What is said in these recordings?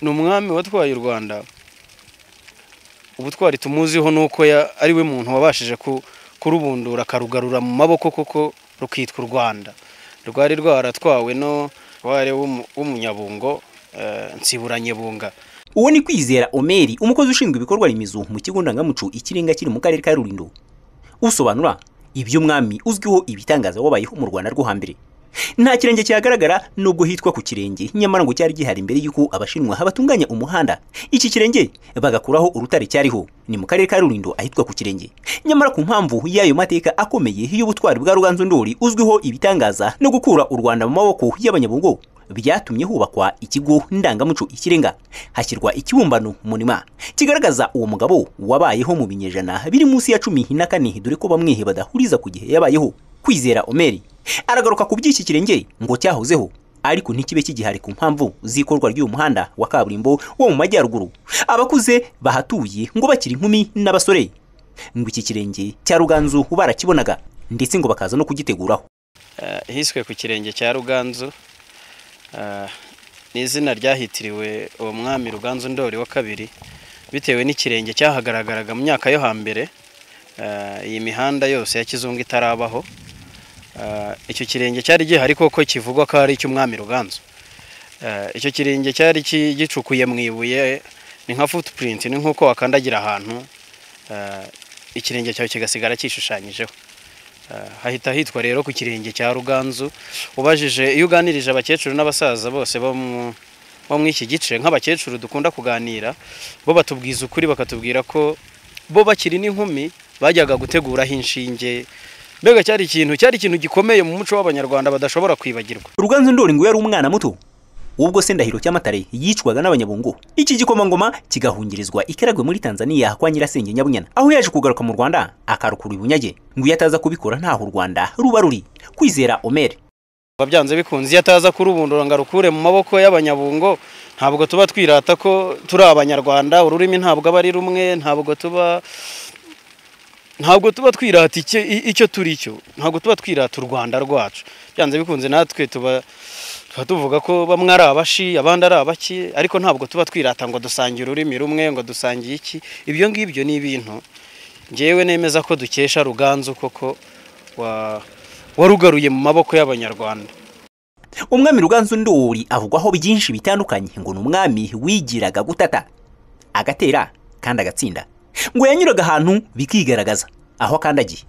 ni umwami watwaye u rwanda ubutwari tumuziho ni uko ari we muntu wabashije kurubundura akarugarura mu maboko kuko rukitwa u rwanda rwari rwaratwawe no rwari w'umunyabungo nsiburanyebunga uwo ni kwizera omeri umukozi ushinzwe ibikorwa remezo mu kigo ndangamuco ikirenga kiri mu karere ka rurindo usobanura iby'umwami uzwiho ibitangaza wabayeho mu rwanda rwo hambere nta kirenge kihagaragara nubwo hitwa ku kirenge nyamara ngo cyari gihari mbere y'uko abashinwa batunganya umuhanda iki kirenge bagakuraho urutare cyariho ni mu karere ka rurindo ahitwa ku kirenge nyamara ku mpamvu y'ayo mateka akomeye y'ubutwari bwa ruganzu ndori uzwiho ibitangaza no gukura u rwanda mu maboko y'abanyabungo byatumye hubakwa ikigo ndangamuco ikirenga hashyirwa ikibumbano munima kigaragaza uwo mugabo wabayeho mu binyejana biri munsi ya cumi na kane dore ko bamwe badahuriza ku gihe yabayeho kwizera omeri aragaruka ku by'iki kirenge ngo cyahozeho ariko ntikibe kigihari ku mpamvu z'ikorwa ry'uyu muhanda wa kaburimbo wo mu majyaruguru abakuze bahatuye ngo bakiri inkumi n'abasore ngo iki kirenge cya ruganzu barakibonaga ndetse ngo bakaza no kugiteguraho hiswe ku kirenge cya ruganzu ni izina ryahitiriwe uwo mwami ruganzu ndori wa kabiri bitewe n'ikirenge cyahagaragaraga mu myaka yo hambere iyi mihanda yose ya kizungu itarabaho icyo kirenge cyari gihari koko kivugwa ko ari icy'umwami ruganzu icyo kirenge cyari gicukuye mu ibuye ni nka futupurinti ni nk'uko wakandagira ahantu ikirenge cyawe kigasigara cyishushanyijeho hahita hitwa rero ku kirenge cya ruganzu ubajije iyo uganirije abakecuru n'abasaza bose bo mu iki gice nk'abakecuru dukunda kuganira bo batubwiza ukuri bakatubwira ko bo bakiri n'inkumi bajyaga guteguraho inshinge mbega cyari ikintu cyari ikintu gikomeye mu muco w'abanyarwanda badashobora kwibagirwa ruganzu ndori ngo yari umwana muto ubwo se ndahiro cy'amatare yicwaga n'abanyabungu iki gikomangoma kigahungirizwa ikaragwe muri tanzania kwa nyirasenge nyabunyana aho yaje kugaruka mu rwanda akarukura ubunyage ngo iyo ataza kubikora ntaho u rwanda ruba ruri kwizera omeri byanze bikunze iyo ataza kurubundura ngo arukure mu maboko y'abanyabungo ntabwo tuba twirata ko turi abanyarwanda ururimi ntabwo aba ari rumwe ntabwo tuba ntabwo tuba twirata icyo turi cyo ntabwo tuba twirata u rwanda rwacu byanze bikunze natwe tuba tuvuga ko bamwe ari abashi abandi ari abaki ariko ntabwo tuba twirata ngo dusange ururimi rumwe ngo dusangiye iki ibyo ngibyo ni ibintu ngewe nemeza ko dukesha ruganzu koko warugaruye mu maboko y'abanyarwanda umwami ruganzu ndori avugwaho byinshi bitandukanye ngo ni umwami wigiraga gutata agatera kandi agatsinda ngo yanyuraga ahantu bikigaragaza aho akandagiye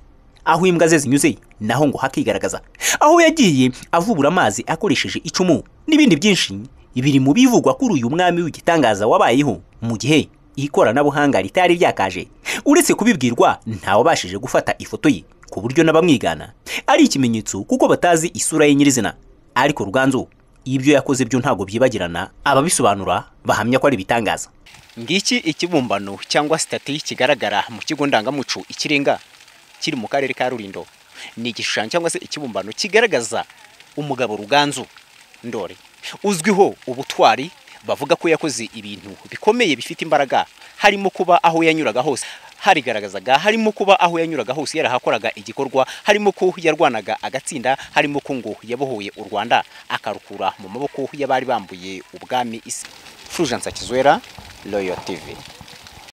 aho imbwa ze zinyuze naho ngo hakigaragaza aho yagiye avubura amazi akoresheje icumu n'ibindi byinshi biri mu bivugwa kuri uyu mwami w'igitangaza wabayeho mu gihe ikoranabuhanga ritari ryakaje uretse kubibwirwa ntawabashije gufata ifoto ye ku buryo n'abamwigana ari ikimenyetso kuko batazi isura ye nyirizina ariko ruganzu ibyo yakoze byo ntabwo byibagirana ababisobanura bahamya ko ari ibitangaza ngiki ikibumbano cyangwa sitati kigaragara mu kigo ndangamuco ikirenga kiri mu karere ka rurindo ni igishushanyo cyangwa se ikibumbano kigaragaza umugabo ruganzu ndore uzwiho ubutwari bavuga ko yakoze ibintu bikomeye bifite imbaraga harimo kuba aho yanyuraga hose harigaragazaga harimo kuba aho yanyuraga hose yarahakoraga igikorwa harimo ko yarwanaga agatsinda harimo ko ngo yabohoye u rwanda akarukura mu maboko y'abari bambuye ubwami isi fujansa kizwera royo tivi